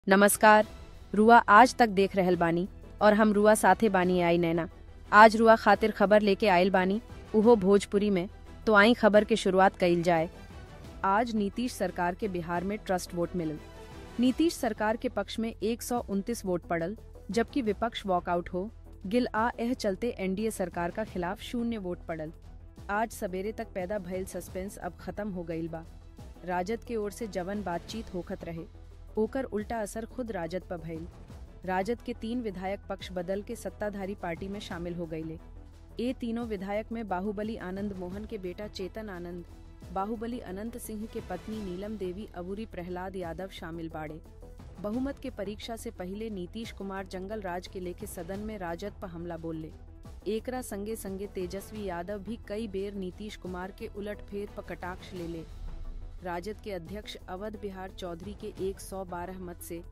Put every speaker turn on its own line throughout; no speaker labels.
नमस्कार रुआ आज तक देख रहल बानी और हम रुआ साथे बानी आई नैना आज रुआ खातिर खबर लेके आयल बानी उहो भोजपुरी में तो आई खबर के शुरुआत कइल जाए आज नीतीश सरकार के बिहार में ट्रस्ट वोट मिलल नीतीश सरकार के पक्ष में एक वोट पड़ल जबकि विपक्ष वॉकआउट हो गिल आ एह चलते एनडीए सरकार का खिलाफ शून्य वोट पड़ल आज सवेरे तक पैदा भइल सस्पेंस अब खत्म हो गईल बा राजद के ओर से जवन बातचीत होखत रहे ओकर उल्टा असर खुद राजद पर भइल राजद के तीन विधायक पक्ष बदल के सत्ताधारी पार्टी में शामिल हो गईले ए तीनों विधायक में बाहुबली आनंद मोहन के बेटा चेतन आनंद बाहुबली अनंत सिंह के पत्नी नीलम देवी अबूरी प्रहलाद यादव शामिल बाड़े बहुमत के परीक्षा से पहले नीतीश कुमार जंगल राज के लेके सदन में राजद पर हमला बोलले एकरा संगे संगे तेजस्वी यादव भी कई बेर नीतीश कुमार के उलट फेर पर कटाक्ष ले ले राजद के अध्यक्ष अवध बिहार चौधरी के 112 मत से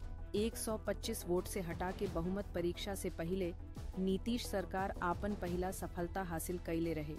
125 वोट से हटा के बहुमत परीक्षा से पहले नीतीश सरकार आपन पहला सफलता हासिल कैले रहे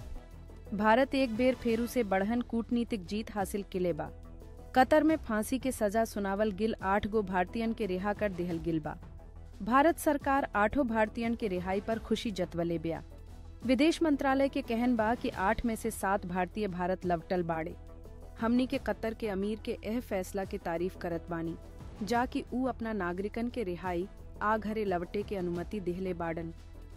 भारत एक बेर फेरू से बढ़हन कूटनीतिक जीत हासिल किले बा कतर में फांसी के सजा सुनावल गिल आठ गो भारतीयन के रिहा कर दिहल गिल बा भारत सरकार आठों भारतीयन के रिहाई पर खुशी जतवले बिया विदेश मंत्रालय के कहन बा कि आठ में से सात भारतीय भारत लवटल बाड़े हमनी के कतर के अमीर के एह फैसला के तारीफ करत बानी जाकि ऊ अपना नागरिकन के रिहाई आ घरे लवटे के अनुमति दिहले बाडन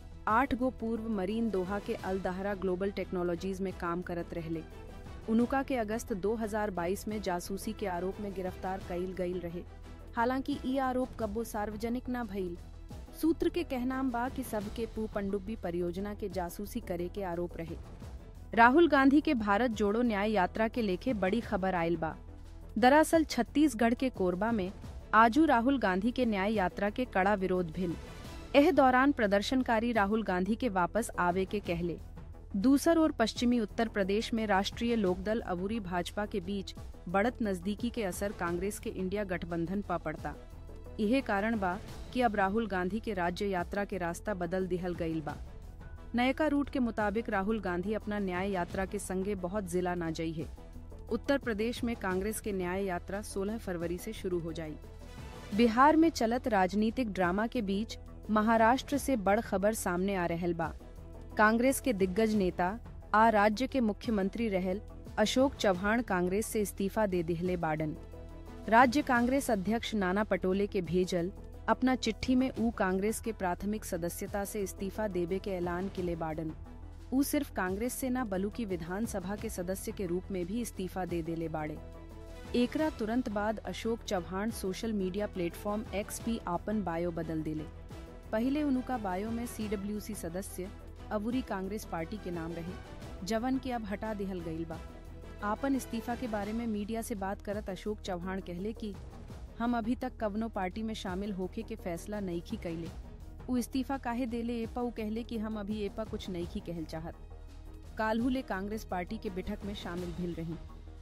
आठ गो पूर्व मरीन दोहा के अल दहरा ग्लोबल टेक्नोलॉजीज में काम करत रहले उनुका के अगस्त 2022 में जासूसी के आरोप में गिरफ्तार कईल गईल रहे हालांकि ई आरोप कब्बो सार्वजनिक न भइल सूत्र के कहनाम बा कि सबके पू पनडुब्बी परियोजना के जासूसी करे के आरोप रहे राहुल गांधी के भारत जोड़ो न्याय यात्रा के लेखे बड़ी खबर आयल बा दरअसल छत्तीसगढ़ के कोरबा में आजू राहुल गांधी के न्याय यात्रा के कड़ा विरोध भिल एह दौरान प्रदर्शनकारी राहुल गांधी के वापस आवे के कहले दूसर और पश्चिमी उत्तर प्रदेश में राष्ट्रीय लोकदल अबूरी भाजपा के बीच बढ़त नजदीकी के असर कांग्रेस के इंडिया गठबंधन पा पड़ता यह कारण बा कि अब राहुल गांधी के राज्य यात्रा के रास्ता बदल दिहल गईल बा नयका रूट के मुताबिक राहुल गांधी अपना न्याय यात्रा के संगे बहुत जिला ना जई है उत्तर प्रदेश में कांग्रेस के न्याय यात्रा 16 फरवरी से शुरू हो जाई बिहार में चलत राजनीतिक ड्रामा के बीच महाराष्ट्र से बड़ खबर सामने आ रहल बा कांग्रेस के दिग्गज नेता आ राज्य के मुख्यमंत्री रहल अशोक चौहान कांग्रेस से इस्तीफा दे दिहले बाडन राज्य कांग्रेस अध्यक्ष नाना पटोले के भेजल अपना चिट्ठी में ऊ कांग्रेस के प्राथमिक सदस्यता से इस्तीफा देवे के ऐलान किले बाडन ऊ सिर्फ कांग्रेस से न बल्कि विधानसभा के सदस्य के रूप में भी इस्तीफा दे देले बाड़े एकरा तुरंत बाद Ashok Chauhan social media platform X भी आपन बायो बदल दिले पहले उनका बायो में सीडब्ल्यूसी सदस्य अबूरी कांग्रेस पार्टी के नाम रहे जवन के अब हटा दिहल गईल बा आपन इस्तीफा के बारे में मीडिया से बात करत अशोक चौहान कहले कि हम अभी तक कवनो पार्टी में शामिल होके के फैसला नईखी कैले उ इस्तीफा काहे देले एपा उ कहले कि हम अभी एपा कुछ नईखी कहल चाहत काल्हू ले कांग्रेस पार्टी के बैठक में शामिल भिल रही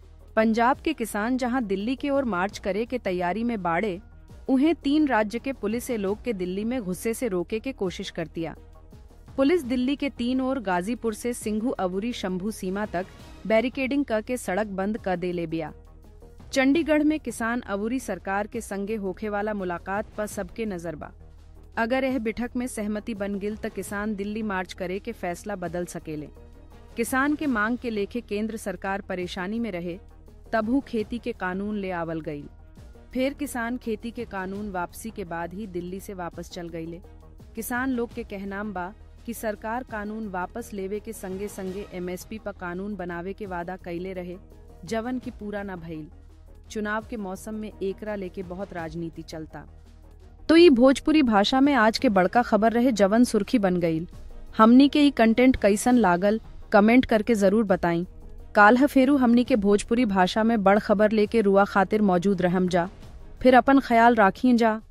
पंजाब के किसान जहां दिल्ली की ओर मार्च करे के तैयारी में बाड़े उन्हें तीन राज्य के पुलिस ए लोग के दिल्ली में गुस्से से रोके के कोशिश करतिया पुलिस दिल्ली के तीन ओर गाजीपुर से सिंघू अबूरी शंभू सीमा तक बैरिकेडिंग करके सड़क बंद कर दे ले बिया चंडीगढ़ में किसान अबूरी सरकार के संगे होखे वाला मुलाकात पर सबके नजर बा अगर यह बैठक में सहमति बन गिल तो किसान दिल्ली मार्च करे के फैसला बदल सकेले किसान के मांग के लेखे केंद्र सरकार परेशानी में रहे तबहू खेती के कानून ले आवल गई फिर किसान खेती के कानून वापसी के बाद ही दिल्ली से वापस चल गईले किसान लोग के कहनाम बा कि सरकार कानून वापस लेवे के संगे संगे एमएसपी पर कानून बनावे के वादा कैले रहे जवन की पूरा न भइल चुनाव के मौसम में एकरा लेके बहुत राजनीति चलता तो ये भोजपुरी भाषा में आज के बड़का खबर रहे जवन सुर्खी बन गई हमनी के ई कंटेंट कैसन लागल कमेंट करके जरूर बताई काल्ह फेरू हमनी के भोजपुरी भाषा में बड़ खबर लेके रुआ खातिर मौजूद रहम जा फिर अपन ख्याल राखिए जा